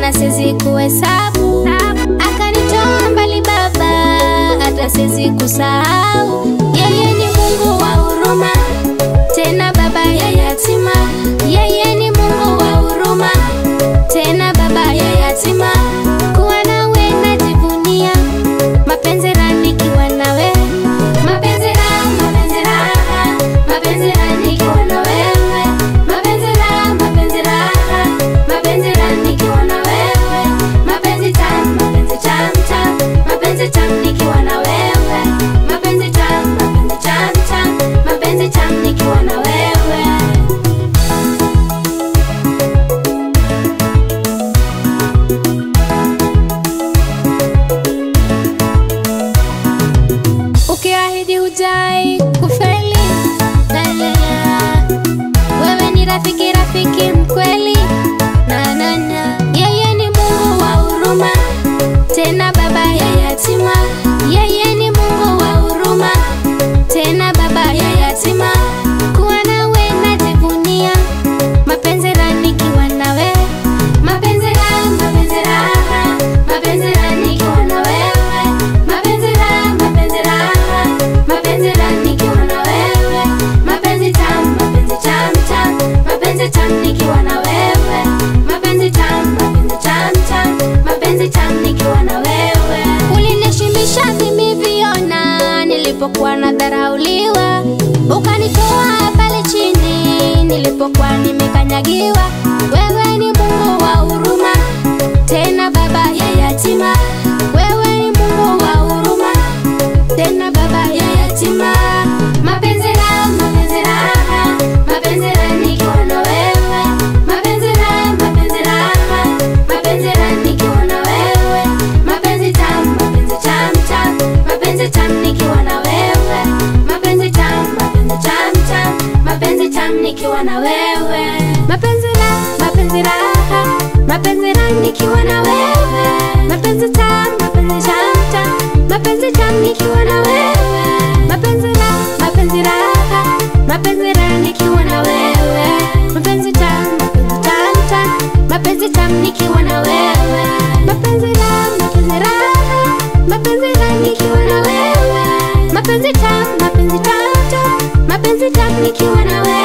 tena siwezi kuhesabu. Akanitoa mbali Baba, hata siwezi kusahau. Yeye ni Mungu wa huruma, tena baba ya yatima. Yeye ni Mungu wa huruma, tena baba ya yatima. Kuwa nawe najivunia, mapenzi raha nikiwa nawe, mapenzi raha, mapenzi raha, mapenzi raha nikiwa na wewe, mapenzi raha, mapenzi raha, mapenzi raha nikiwa na wewe, mapenzi tamu, mapenzi tamu tamu, mapenzi tamu nikiwa na wewe, mapenzi tamu, mapenzi tamu tamu, mapenzi tamu nikiwa na wewe. Ukiahidi hujai kufeli, la, la, la. Wewe ni rafiki, rafiki mkweli, na, na, na. Yeye ni Mungu wa huruma, tena baba ya yatima. Yeye ni Mungu wa huruma, tena baba ya yatima. Kuwa nawe najivunia, mapenzi raha nikiwa nawe, mapenzi raha, mapenzi raha, mapenzi raha nikiwa na wewe, mapenzi raha, mapenzi raha, mapenzi raha nikiwa na wewe, mapenzi tamu, mapenzi tamu tamu, mapenzi tamu nikiwa na wewe, mapenzi tamu, mapenzi tamu tamu, mapenzi tamu nikiwa na wewe. Ulinishimisha mimi viona nilipokuwa nadharauliwa, ukanitoa pale chini nilipokuwa nimekanyagiwa. Wewe ni Mungu wa huruma, tena baba ya yatima. Wewe ni Mungu wa huruma, tena baba ya yatima. Mapenzi raha, mapenzi raha, mapenzi raha nikiwa na wewe, mapenzi raha, mapenzi raha, mapenzi raha nikiwa na wewe, mapenzi tamu, mapenzi tamu tamu, mapenzi tamu nikiwa na wewe, mapenzi tamu, mapenzi tamu tamu, mapenzi tamu nikiwa na wewe, mapenzi raha, mapenzi raha, mapenzi raha nikiwa na wewe, mapenzi tamu, mapenzi tamu tamu, mapenzi tamu nikiwa na wewe, mapenzi raha, mapenzi raha, mapenzi raha nikiwa na wewe, mapenzi tamu, mapenzi tamu tamu, mapenzi tamu nikiwa na wewe, mapenzi raha, mapenzi raha, mapenzi raha nikiwa na wewe, mapenzi tamu, mapenzi tamu tamu, mapenzi tamu nikiwa na wewe.